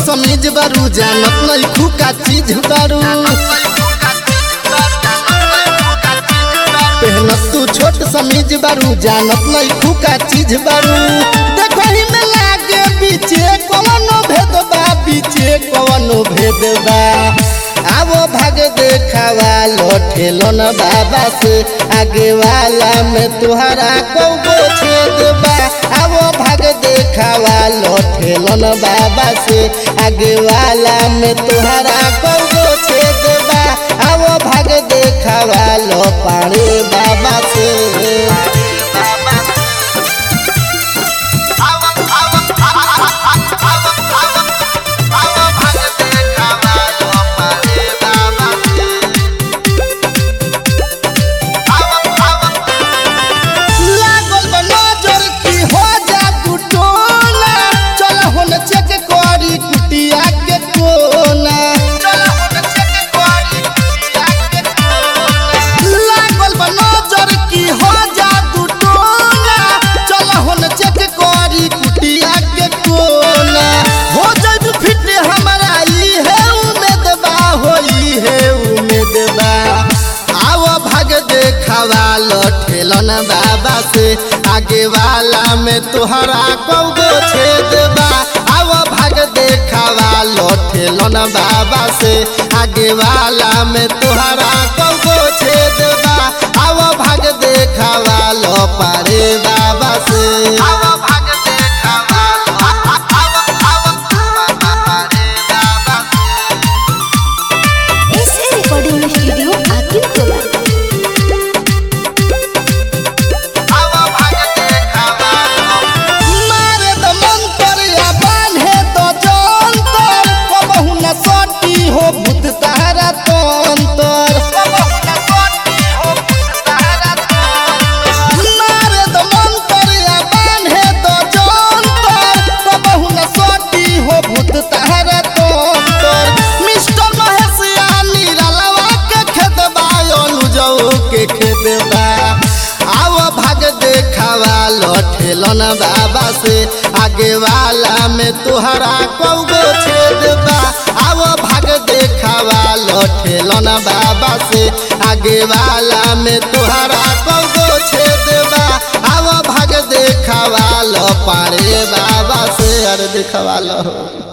समीज बारू जानत नहीं खुका चीज बारू पहनत तू छोट समीज बारू जानत नहीं खुका चीज बारू देखो ही में लागे बीचे कवनो भेद बा बीचे कवनो भेद बा आवो भाग देखावा लौटेलो न बाबा से आगे वाला में तुहरा कौगो छेद बा आवो भाग देखावा लौटेलो न बाबा से आगे वाला में तुहरा कौगो छेद बा आवो भाग देखावा लो पानी बाबा से लागल बा नजर की हो जा तू टोला चल होन चेक करी कुटिया के कोना लागल बा नजर की हो जा तू टोला चल होन चेक करी कुटिया के कोना हो जाई फिट हमारा ई है उम्मीद बा होई है उम्मीद बा आओ भाग देखावा लठेलन बाबा से आगे वाला में तुहरा कौगो छेद बा आओ भाग देखावा लठेलन बाबा से आगे वाला में तुहरा कौगो छेद बा आओ भाग देखावा लो पारे बाबा से आओ भाग देखावा एस ए रिकॉर्डिंग स्टूडियो आकिब टोला मारे द मंतर या बान्हे तो जंतर कबहु न सटी हो भूत तारा तंतर मारे द मंतर या बान्हे तो जंतर कबहु न सटी हो भूत तारा तंतर मिस्टर महेश यानी रलवा के खेत बायोनु जौ के खेत बा आओ भाग देखावा लठेलन बाबा से आगे वाला में तुहरा कौगो छेद बा आओ भाग देखावा लठेलन बाबा से आगे वाला में तुहरा कौगो छेद बा आओ भाग देखावा लो पारे बाबा से अरे देखावा लो